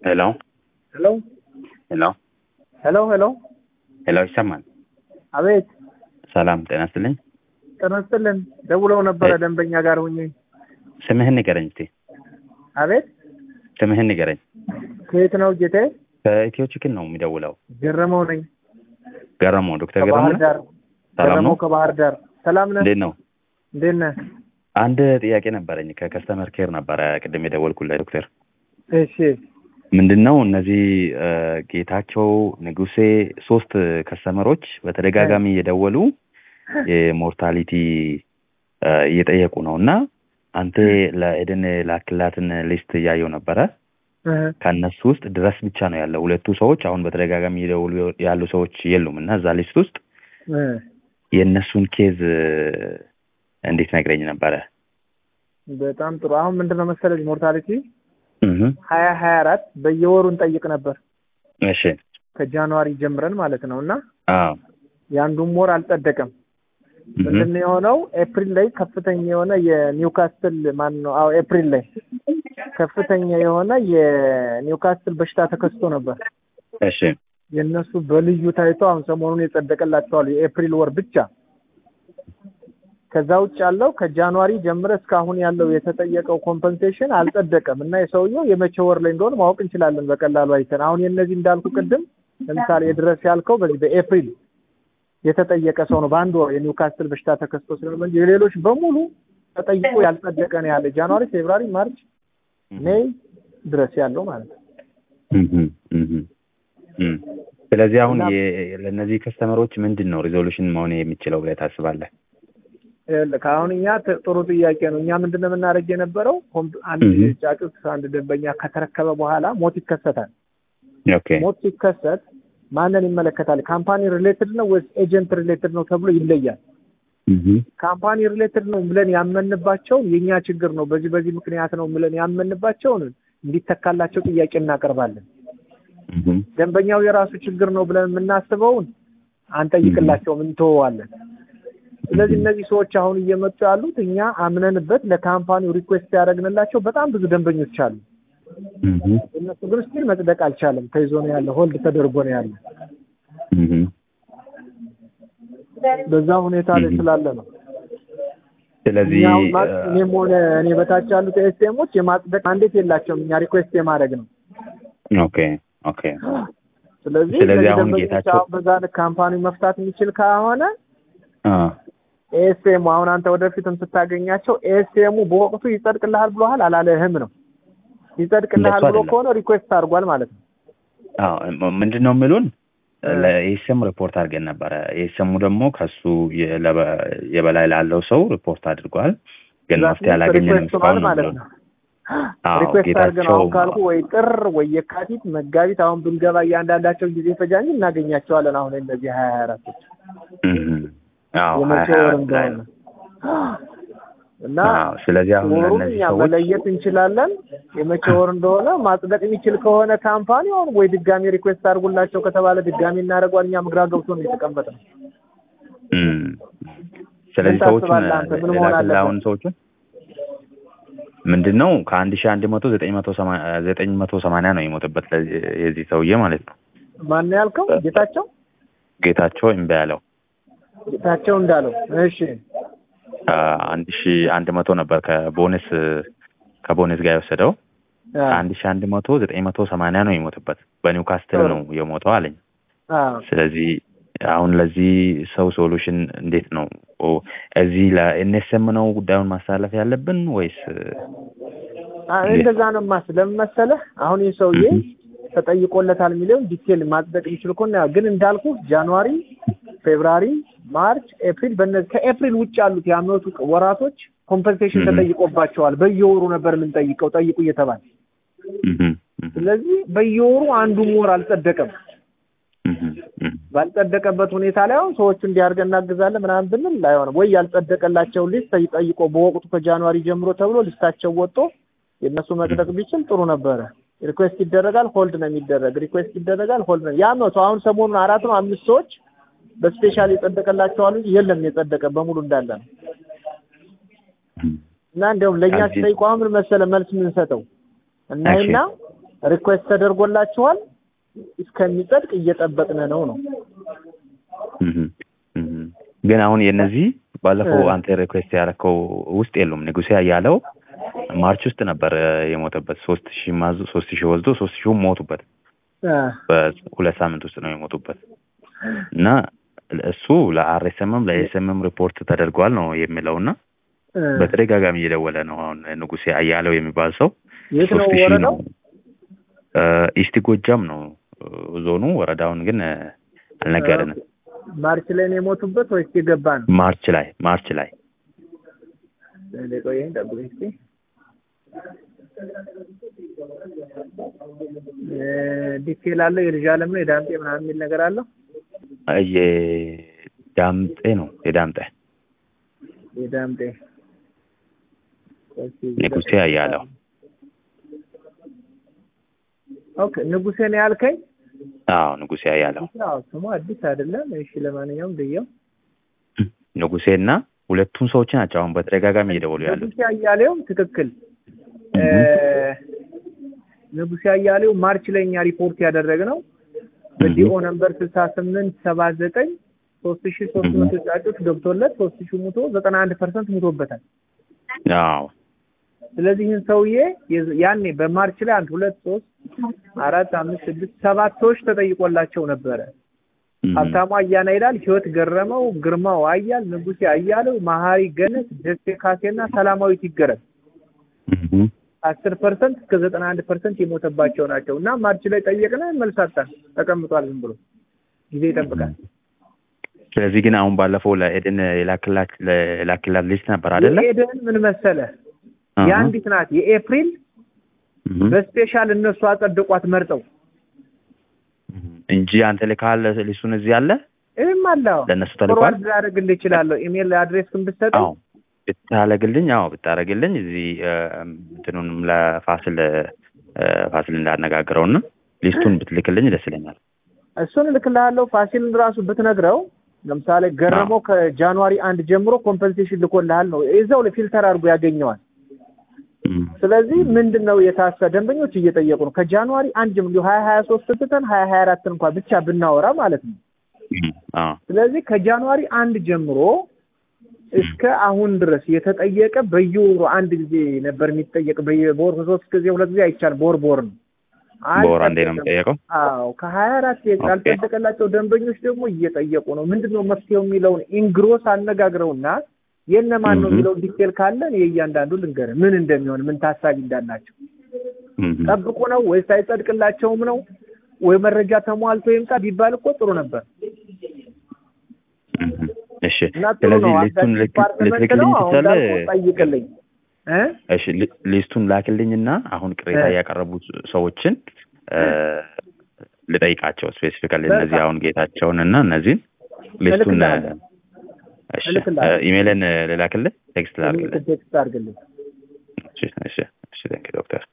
ሄሎ ሄሎ ሄሎ ሄሎ ሄሎ ሄሎ ይሰማል? አቤት ሰላም ጤና ይስጥልኝ። ጤና ይስጥልን። ደውለው ነበረ ደንበኛ ጋር ሁኜ። ስምህን ንገረኝ እስቲ። አቤት ስምህን ንገረኝ። ከየት ነው ጌታዬ? ከኢትዮ ቺክን ነው የሚደውለው። ገረመው ነኝ ገረመው ዶክተር ገረመው ከባህር ነህ? ዳር። ሰላም ገረመው ነው? ከባህር ዳር። ሰላም ነህ? እንዴት ነው? እንዴት ነህ? አንድ ጥያቄ ነበረኝ ከከስተመር ኬር ነበረ ቅድም የደወልኩልህ ዶክተር። እሺ ምንድን ነው እነዚህ እ፣ ጌታቸው ንጉሴ ሶስት ከስተመሮች በተደጋጋሚ እየደወሉ የሞርታሊቲ እ፣ እየጠየቁ ነው እና አንተ ለኤደን ላክላትን ሊስት እያየው ነበረ እ፣ ከእነሱ ውስጥ ድረስ ብቻ ነው ያለው። ሁለቱ ሰዎች አሁን በተደጋጋሚ እየደወሉ ያሉ ሰዎች የሉም እና እዛ ሊስት ውስጥ እ። የእነሱን ኬዝ እ፣ እንዴት ነግረኝ ነበረ። በጣም ጥሩ። አሁን ምንድን ነው መሰለኝ ሞርታሊቲ እህ፣ ሀያ ሀያ አራት በየወሩ እንጠይቅ ነበር እሺ ከጃንዋሪ ጀምረን ማለት ነው እና አዎ የአንዱም ወር አልጸደቀም። እህ፣ ምንድን ነው የሆነው? ኤፕሪል ላይ ከፍተኛ የሆነ የኒውካስትል ማን ነው? አዎ ኤፕሪል ላይ ከፍተኛ የሆነ የኒውካስትል በሽታ ተከስቶ ነበር። እሺ የእነሱ በልዩ ታይቶ አሁን ሰሞኑን የጸደቀላቸዋል የኤፕሪል ወር ብቻ። ከዛ ውጭ ያለው ከጃንዋሪ ጀምረ እስካሁን ያለው የተጠየቀው ኮምፐንሴሽን አልጸደቀም እና የሰውየው የመቼ ወር ላይ እንደሆነ ማወቅ እንችላለን በቀላሉ አይተን። አሁን የእነዚህ እንዳልኩ ቅድም ለምሳሌ የድረስ ያልከው በዚህ በኤፕሪል የተጠየቀ ሰው ነው በአንድ ወር የኒውካስትል በሽታ ተከስቶ ስለሆነ እንጂ የሌሎች በሙሉ ተጠይቆ ያልጸደቀ ነው ያለ ጃንዋሪ፣ ፌብራሪ፣ ማርች፣ ሜይ ድረስ ያለው ማለት ነው። እህ፣ እህ፣ እህ። ስለዚህ አሁን እና- የ- ለእነዚህ ከስተመሮች ምንድን ነው ሪዞሉሽን መሆን የሚችለው ብለህ ታስባለህ? ይኸውልህ አሁን እኛ ት- ጥሩ ጥያቄ ነው። እኛ ምንድን ነው የምናደርግ የነበረው ኮምፕ- አንድ እህ። ጫጩት አንድ ደንበኛ ከተረከበ በኋላ ሞት ይከሰታል። ኦኬ ሞት ሲከሰት ማንን ይመለከታል? ካምፓኒ ሪሌትድ ነው ወይስ ኤጀንት ሪሌትድ ነው ተብሎ ይለያል። እህ፣ ካምፓኒ ሪሌትድ ነው ብለን ያመንባቸውን የእኛ ችግር ነው በዚህ በዚህ ምክንያት ነው ብለን ያመንባቸውን እንዲተካላቸው ጥያቄ እናቀርባለን። እህ፣ ደንበኛው የራሱ ችግር ነው ብለን የምናስበውን አንጠይቅላቸውም፣ እንተወዋለን። ስለዚህ እነዚህ ሰዎች አሁን እየመጡ ያሉት እኛ አምነንበት ለካምፓኒው ሪኩዌስት ያደረግንላቸው በጣም ብዙ ደንበኞች አሉ። እህ፣ እነሱ ግን ስቲል መጽደቅ አልቻለም። ተይዞ ነው ያለ፣ ሆልድ ተደርጎ ነው ያለ። እህ። በዛ ሁኔታ ላይ Mhm. ስላለ ነው። ስለዚህ እኛ አሁን ማ- እ፣ እኔም ሆነ እኔ በታች ያሉት ኤስኤሞች የማጽደቅ አንዴት የላቸውም። እኛ ሪኩዌስት የማድረግ ነው። ኦኬ ኦኬ ስለዚህ ስለዚህ እነዚህ አሁን ደንበኞች ጌታቸው- አሁን በዛ ልክ ካምፓኒው መፍታት የሚችል ከሆነ አ ኤስኤሙ አሁን አንተ ወደፊትም ስታገኛቸው ኤስኤሙ በወቅቱ ይጸድቅልሃል ብሎሃል አላለህም ነው። ይጸድቅልሃል እንደሱ ብሎ አይደለም። ከሆነ ሪኩዌስት አድርጓል ማለት ነው። አዎ ምንድን ነው የሚሉን እ። ለኤስኤም ሪፖርት አድርገን ነበረ። ኤስኤሙ ደግሞ ከሱ የለበ- የበላይ ላለው ሰው ሪፖርት አድርጓል፣ ግን መፍትሄ አላገኘንም ሪኩዌስት እስካሁን ነው ማለት የሚሉን። ነው። አዎ ሪኩዌስት አድርገን ጌታቸው አሁን ካልኩ ወይ ጥር ወይ የካቲት መጋቢት አሁን ብንገባ እያንዳንዳቸው ጊዜ ፈጃ እንጂ እናገኛቸዋለን። አሁን እነዚህ ሀያ ሀያ አራቶች እም፣ አዎ የመቼ ሀያ ወር አራት ላይ እንደሆነ ነው። እና አዎ ስለዚህ አሁን ወሩን ለእነዚህ እኛ ሰዎች መለየት እንችላለን። የመቼ ወር እንደሆነ ማጽደቅ የሚችል ከሆነ ካምፓኒ አሁን ወይ ድጋሚ ሪኩዌስት አድርጉላቸው ከተባለ ድጋሚ እናደርጓል። እኛ ግራ ገብቶ ነው የተቀመጠ ነው። እም፣ ስለዚህ ምን ሰዎቹን ታስባለህ አንተ? ምን መሆን ላክልህ አለበት? አሁን ሰዎቹን ምንድን ነው ከአንድ ሺህ አንድ መቶ ዘጠኝ መቶ ሰማ- ዘጠኝ መቶ ሰማንያ ነው የሞተበት ለዚህ- የዚህ ሰውዬ ማለት ነው ማን ነው ያልከው? ጌታቸው ጌታቸው እምቢ ያለው ጌታቸው እንዳለው። እሺ አንድ ሺ አንድ መቶ ነበር ከቦነስ ከቦነስ ጋር የወሰደው አ አንድ ሺ አንድ መቶ ዘጠኝ መቶ ሰማንያ ነው የሞተበት በኒውካስትል ጥሩ። ነው የሞተው አለኝ። አ ስለዚህ አሁን ለዚህ ሰው ሶሉሽን እንዴት ነው ኦ፣ እዚህ ለኤንኤስኤም ነው ጉዳዩን ማስተላለፍ ያለብን ወይስ አ እንደዛ ነው ማስ ለምን መሰለህ አሁን ይህ ሰውዬ ተጠይቆለታል የሚለውን ዲቴል ማጽደቅ የሚችል ከሆነ ያው ግን እንዳልኩ ጃንዋሪ፣ ፌብራሪ፣ ማርች፣ ኤፕሪል በእነዚህ ከኤፕሪል ውጭ ያሉት የአመቱ ወራቶች ኮምፐንሴሽን Mhm. ተጠይቆባቸዋል። በየወሩ ነበር የምንጠይቀው ጠይቁ እየተባለ እህም፣ እህም፣ ስለዚህ በየወሩ አንዱም ወር አልጸደቀም። እህም፣ እህም። ባልጸደቀበት ሁኔታ ላይ አሁን ሰዎቹ እንዲያርገን እናግዛለን ምናምን ብንል አይሆንም። ወይ ያልጸደቀላቸው ሊስት ጠይቆ በወቅቱ ከጃንዋሪ ጀምሮ ተብሎ ሊስታቸው ወጥቶ የእነሱ መጽደቅ ቢችል ጥሩ ነበረ። ሪኩዌስት ይደረጋል፣ ሆልድ ነው የሚደረግ። ሪኩዌስት ይደረጋል፣ ሆልድ ነው የአመቱ አሁን ሰሞኑን አራት ነው አምስት ሰዎች በስፔሻል የጸደቀላቸዋል እንጂ የለም የጸደቀ በሙሉ እንዳለ ነው። እና እንዲያውም ለእኛ እዚህ- ሲጠይቁ አሁን ምን መሰለ መልስ የምንሰጠው እናይና ሪኩዌስት ተደርጎላችኋል እስከሚጸድቅ እየጠበቅን ነው ነው እህ እህ ግን አሁን የነዚህ ባለፈው እ። አንተ ሪኩዌስት ያደረከው ውስጥ የሉም። ንጉሴ ያለው ማርች ውስጥ ነበር እ፣ የሞተበት ሶስት ሺህ ማዙ ሶስት ሺህ ወስዶ ሶስት ሺህ ሞቱበት። እ፣ በሁለት ሳምንት ውስጥ ነው የሞቱበት እና እሱ ለአርኤስኤምም ለኤስኤምም ሪፖርት ተደርጓል ነው የሚለው እና እ። በተደጋጋሚ እየደወለ ነው። አሁን ንጉሴ አያለው የሚባል ሰው የት ነው ሶስት ሺህ ወረዳው? ነው እ፣ ኢስት ጎጃም ነው እ፣ ዞኑ። ወረዳውን ግን እ፣ አልነገርንም። ማርች ላይ ነው የሞቱበት ወይስ የገባ ነው? ማርች ላይ ማርች ላይ ቆይ ጠብቀኝ እስኪ። እ፣ ዲቴል አለው የልጅ አለም ነው የዳምጤ ምናምን የሚል ነገር አለው። የዳምጤ ነው የዳምጤ የዳምጤ ንጉሴ አያለው ኦኬ ንጉሴ ነው ያልከኝ? አዎ ንጉሴ አያለው አዎ ስሙ አዲስ አይደለም። እሺ ለማንኛውም ብየው ንጉሴ እና ሁለቱም ሰዎች ናቸው አሁን በተደጋጋሚ እየደወሉ ያሉት። ንጉሴ አያሌው ትክክል። እ፣ ንጉሴ አያሌው ማርች ላይ እኛ ሪፖርት ያደረግነው በዲኦ ነምበር ስልሳ ስምንት ሰባ ዘጠኝ ሶስት ሺ ሶስት መቶ ጫጩት ገብቶለት ሶስት ሺ ሙቶ ዘጠና አንድ ፐርሰንት ሙቶበታል። አዎ ስለዚህ ይህን ሰውዬ የዝ- ያኔ በማርች ላይ አንድ ሁለት ሶስት አራት አምስት ስድስት ሰባት ሰዎች ተጠይቆላቸው ነበረ። ሀብታሙ አያና ይላል፣ ህይወት ገረመው፣ ግርማው አያል፣ ንጉሴ አያለው፣ መሀሪ ገነት፣ ደሴ ካሴና ሰላማዊት ይገረም እህ አስር ፐርሰንት እስከ ዘጠና አንድ ፐርሰንት የሞተባቸው ናቸው እና ማርች ላይ ጠየቅን፣ መልስ አጣን። ተቀምጧል ዝም ብሎ ጊዜ ይጠብቃል። ስለዚህ ግን አሁን ባለፈው ለኤደን የላክላት የላክላት ሊስት ነበር አይደለ? የኤደን ምን መሰለ አሃ። የአንዲት ናት የኤፕሪል እህ በስፔሻል እነሱ አጸድቋት መርጠው እንጂ አንተ ልካል ሊስቱን እዚህ አለ ይህም አለው ለእነሱ ተልኳል። ፎርዋርድ ላደርግልህ እችላለሁ። ኢሜል አድሬስ ግን ብትሰጠኝ አዎ ብታረግልኝ፣ አዎ ብታረግልኝ እዚህ እ፣ እንትኑንም ለፋሲል እ፣ ፋሲል እንዳነጋግረው እና ሊስቱን ብትልክልኝ ደስ ይለኛል። እሱን እልክልሃለሁ። ፋሲልን ራሱ ብትነግረው ለምሳሌ ገረመው ከጃንዋሪ አንድ ጀምሮ ኮምፐንሴሽን ልኮልሃል ነው እዛው ላይ ፊልተር አድርጎ ያገኘዋል። እም፣ ስለዚህ ምንድን ነው የታሰ ደንበኞች እየጠየቁ ነው ከጃንዋሪ አንድ ጀምሮ ሀያ ሀያ ሶስት ትተን ሀያ ሀያ አራትን እንኳን ብቻ ብናወራ ማለት ነው። እም፣ አዎ ስለዚህ ከጃንዋሪ አንድ ጀምሮ እስከ አሁን ድረስ የተጠየቀ በየወሩ አንድ ጊዜ ነበር የሚጠየቅ። በየ- በወር ሶስት ጊዜ ሁለት ጊዜ አይቻልም። በወር በወር ነው። በወር አንዴ ነው የሚጠየቀው። አዎ ከሀያ አራት ያልጸደቀላቸው ደንበኞች ደግሞ እየጠየቁ ነው። ምንድን ነው መፍትሄው የሚለውን ኢንግሮስ አነጋግረውና የእነማን ነው እህ። የሚለውን ዲቴል ካለን የእያንዳንዱ ልንገርህ ምን እንደሚሆን ምን ታሳቢ እንዳላቸው እም፣ ጠብቁ ነው ወይስ አይጸድቅላቸውም ነው ወይ መረጃ ተሟልቶ ይምጣ ቢባል እኮ ጥሩ ነበር። እም፣ እሺ እና ጥሩ ስለዚህ ነው። ሊስቱን አንዳንድ ልክ- ዲፓርትመንት ልትልክልኝ ነው አሁን ትችላለህ? እንዳልኩህ ጠይቅልኝ እ እሺ ሊ- ሊስቱን ላክልኝና አሁን ቅሬታ እ። ያቀረቡት ሰዎችን እ፣ ልጠይቃቸው ስፔሲፊካሊ በቃ። እነዚህ አሁን ጌታቸውን እና እነዚህን ሊስቱን እ፣ እልክልሃለሁ። እሺ እልክልሃለሁ። እ፣ ኢሜይልን እ፣ ልላክልህ ቴክስት ላክልህ ቴክስት አድርግልኝ። እሺ እሺ እሺ ቴንክ ዶክተር